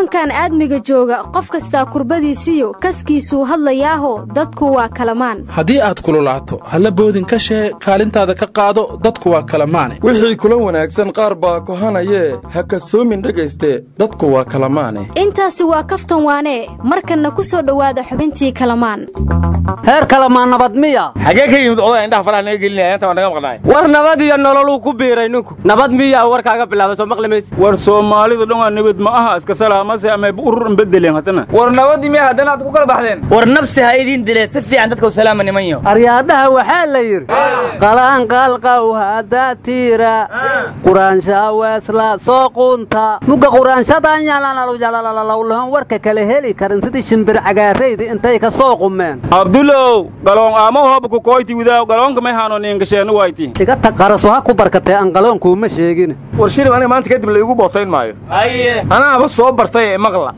koonkan aadmiga jooga qof kastaa kurbadiisiyo kaskiisuu hadlayaaho dadku waa kalamaan haddii aad kululaato halla boodin ka shee kaalintaada ka qaado dadku waa kalamaane wixii kula wanaagsan qaar baa kohanayee ha kasoomin dhegayste dadku waa kalamaane intaasi waa kaftan waanee markanna ku soo dhowaada xubintii kalamaan heer kalamaan nabad miya xagee ka yimid odaa indhaha faraha naga gelinaya inta waa naga maqnaay war nabad iyo nololuu ku biiray ninku nabad miya warkaaga bilaaba soo maqli maysid war soomaalidu dhan waa nabad ma aha iska salaamase ama urur bedeleen haddana war nabadii miya haddana aad ku kala baxdeen war nabsi ha idiin dilee si fiican dadka u salaama nimanyo aryaadhaha waxaa la yidhi qalaanqalqaw hadda tiira quraanshaa weesla soo quunta mugga quraanshadaan yalalawyalalawlahan warka kale heli karin sidii shimbir cagaaraydi intay ka soo qumeen abdulow galoon aamo hoobaku koyti widaaw galoonka may haano niinkasheenu wayti iga tag qaraso ha ku barkatee aan galoonkuuma sheegin war shilib aniga maanta kadib la igu bootayn maayo anaaba soo bartay ee maqla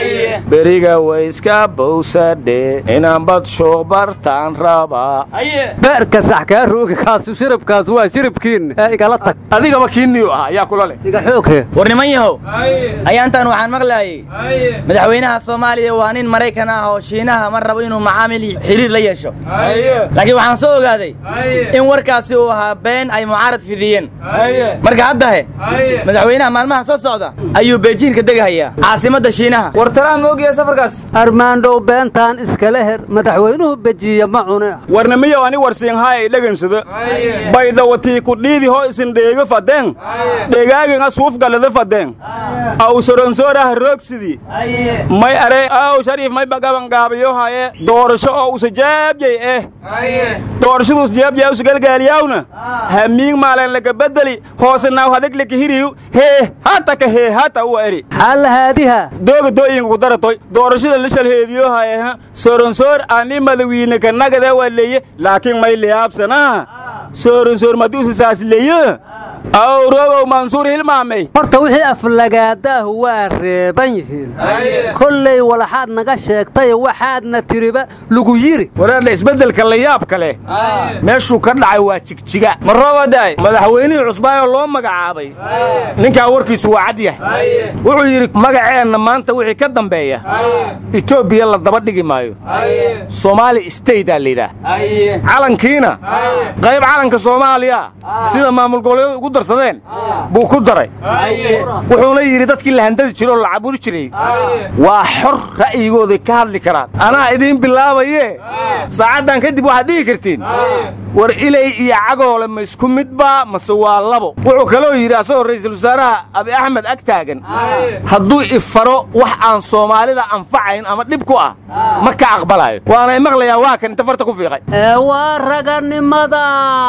beriga wayska bowsadhe inaan bad shuuq bartaan rabaa beerka sax kaa roogi kaasu shiribkaas waa shiribkiinna ee igala tag adigaba kiinniyu ah ayaa kula leh iga xooghe war niman yahow ayaantan waxaan maqlaayey madaxweynaha soomaaliya waa nin maraykan ah oo shiinaha ma rabo inuu macaamil xiriir la yeesho laakiin waxaan soo ogaaday in warkaasi uu ahaa been ay mucaarad fidiyeen marka haddahe madaxweynaha maalmaha soo socda ayuu beejiinka degahayaa caasimadda shiinaha war talaan ma ogyahay safarkaas armaandhow beentaan iskala her madaxweynuhu bejiiya ma cune warnamiyow ani warsiinhaa ay dhagansada baydhawatii ku dhiidi hoo isin dheego fadeen dheegaaginga suufgalada fadeen aw soronsoorah roogsidii may are aw shariif may bagabangaabiyo haye doorasho oo usa jaabjay eh doorashaduus jaabjay usa galgaaliyawna hamiing maalan laga bedeli hoose naaw hadag laka hiriyu hee hata ka hee hata u eri xaalla haadiha dooga dooyinka ku daratoy doorashada la shalheediyo haye soronsoor ani madawiine ka nagade waa leeye laakiin may liyaabsanaa soronsoor madiusa saas leeye aw roogow mansuur hilmaamay horta wixii aflagaadaahu waa reeban yihiin kollay walaxaad naga sheegtay waxaadna tiriba lagu yiri waraadha isbeddelka la yaabka leh meeshuu ka dhacay waa jigjiga ma roobaday madaxweynihii cusbaayoo loo magacaabay ninkaa warkiisu waa cad yahay wuxuu yidhi magaceenna maanta wixii ka dambeeya etoobiya la daba dhigi maayo soomaali staydaa layidhaah calankiina qayb calanka soomaaliya sida maamul goboleedu ugu darsadeen buu ku daray wuxuuna yidhi dadkii la handadi jiro oo la caburi jiray waa xor ra'yigooday ka hadli karaan anaa idiin bilaabaye saacaddan kadib waxaad dhihi kartiin war ilay iyo cagoole ma isku midbaa mase waa labo wuxuu kaloo yidhi asagoo ra'iisul wasaaraha abi axmed ag taagan hadduu ifaro wax aan soomaalida anfacayn ama dhib ku ah ma ka aqbalayo waana imaqlayaa waa kan inta farta ku fiiqay ee waa raganimada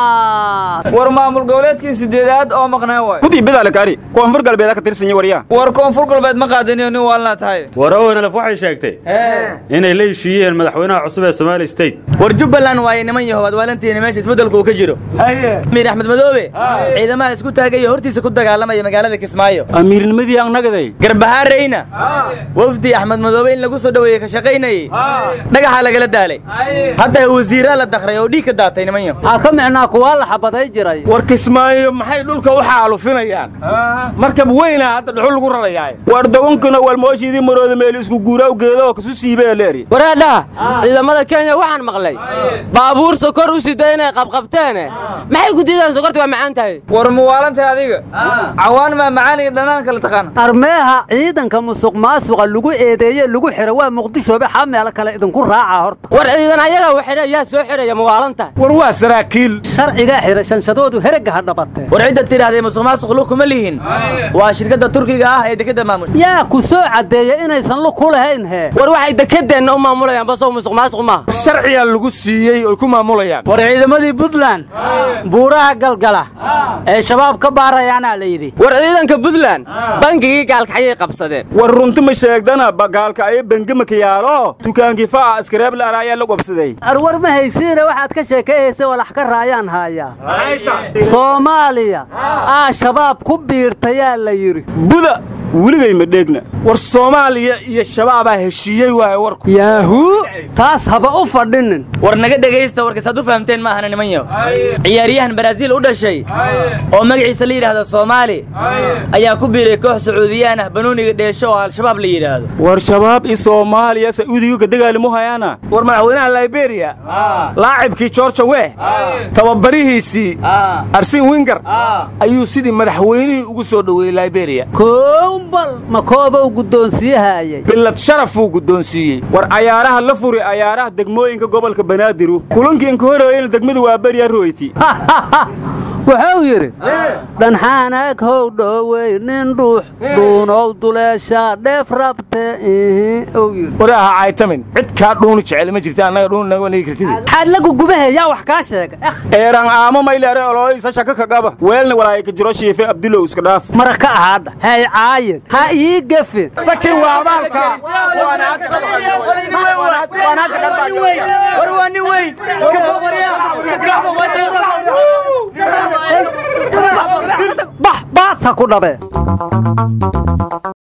war maamul goboleedkii sideedaad oo maqnaa waay kudii bidaalakaari koonfur galbeeda ka tirsan waryaa war koonfur galbeed ma qaadaniyo nin waalnaa tahay war ownalaf waxay sheegtay inay la heshiiyeen madaxweynaha cusub ee somaali state war jubbaland waaye niman yahow aad waalantiina meesha isbeddelku uu ka jiro amiir axmed madoobe ciidamaha isku taagaya hortiisa ku dagaalamaya magaalada kismaayo amiirnimadii annagaday garbahaarayna wafdi axmed madoobe in lagu soo dhoweeyey ka shaqaynayey dhagaxaa lagala daalay hadda wasiiraa la dakray oo dhiig ka daatay niman yahow waxaa ka micnaa kuwaa la xabaday jiray war kismaayo maxay dhulka u xaalufinayaan markab weynaa hadda dhuxul lagu rarayaa war dogonkuna walmooshiidii marooda meel isku guuraa geeda oo kasu siibee leeri waraadhaha ciidamada kenya waxaan maqlay baabuur sokor u sida inay qabqabteene maxay ku diidaan sokorta waa macaan tahay war muwaalantahay adiga cawaan maa macaan iyo dhanaan kala taqaana armeeha ciidanka musuq maasuqa lagu eedeeye lagu xira waa muqdishoobe xaa meel kale idinku raaca horta war ciidan ayaga waxidha yaa soo xidhaya muwaalantahay war waa saraakiil sharcigaa xira shanshadoodu herega ha dhabatee war cidda tidhahdee musuq maasuq lug kuma lihin waa shirkadda turkiga ah ee dekedda maamusha yaa ku soo caddeeya inaysan lug ku lahayn hee war waxay dekedeenna u maamulayaan basow musuq maasuq maaha sharciyaa lagu siiyey oy ku maamulayaan war ciidamadii puntland buuraha galgala ee shabaab ka baarayaanaa la yidhi war ciidanka puntland bangigii gaalkacyay qabsadeen war runti ma sheegdana bagaalka ayo bengimaka yaalo dukaankii fa'a askareeb laara ayaa la gobsaday arwar ma haysiine waxaad ka sheekayaysa walax ka raayaan haayaa soomaaliya aa shabaab ku biirtayaa la yidhi buda weligay ma dheegna war soomaaliya iyo shabaabaa heshiiyey waaye warku yaahuu taas haba u fadhinin war naga dhegaysta warkasaad u fahamteen ma ahana nimanyo ciyaaryahan baraaziil u dhashay oo magaciisa la yidhaahdo soomaali ayaa ku biiray koox sacuudiyaan ah banuuniga dheesho oo al-shabaab la yidhaahdo war shabaab i soomaaliya sauudiga ka dagaalimo hayaana war madaxweynaha liberia laacibkii georgia weh tababarihiisii arsin winger ayuu sidii madaxweynihii ugu soo dhoweeyey liberia koombal ma koobow guddoonsiihaayay bilad sharafuu guddoonsiiyey war cayaaraha la furi cayaaraha degmooyinka gobolka banaadiru kulankii inka horeeyeyna degmadu waa berya royti wuxuu yidhi dhanxaanaag how dhowey nin dhuux dhuunow duleeshaa dheef rabte uu yidhi war aha caytamin cid kaa dhuuni jecel ma jirta annaga dhuuni naga nigi kartid maxaad la gugubahe yaa wax kaa sheega eeran aamo mayleere olooysa shaka ka qaba weelna walaay ka jiro shiife abdulow iska dhaaf mara ka ahaadha hay caayin ha ii gefin sakin waa abaalka war waa nin weyn bax baasa ku dhabe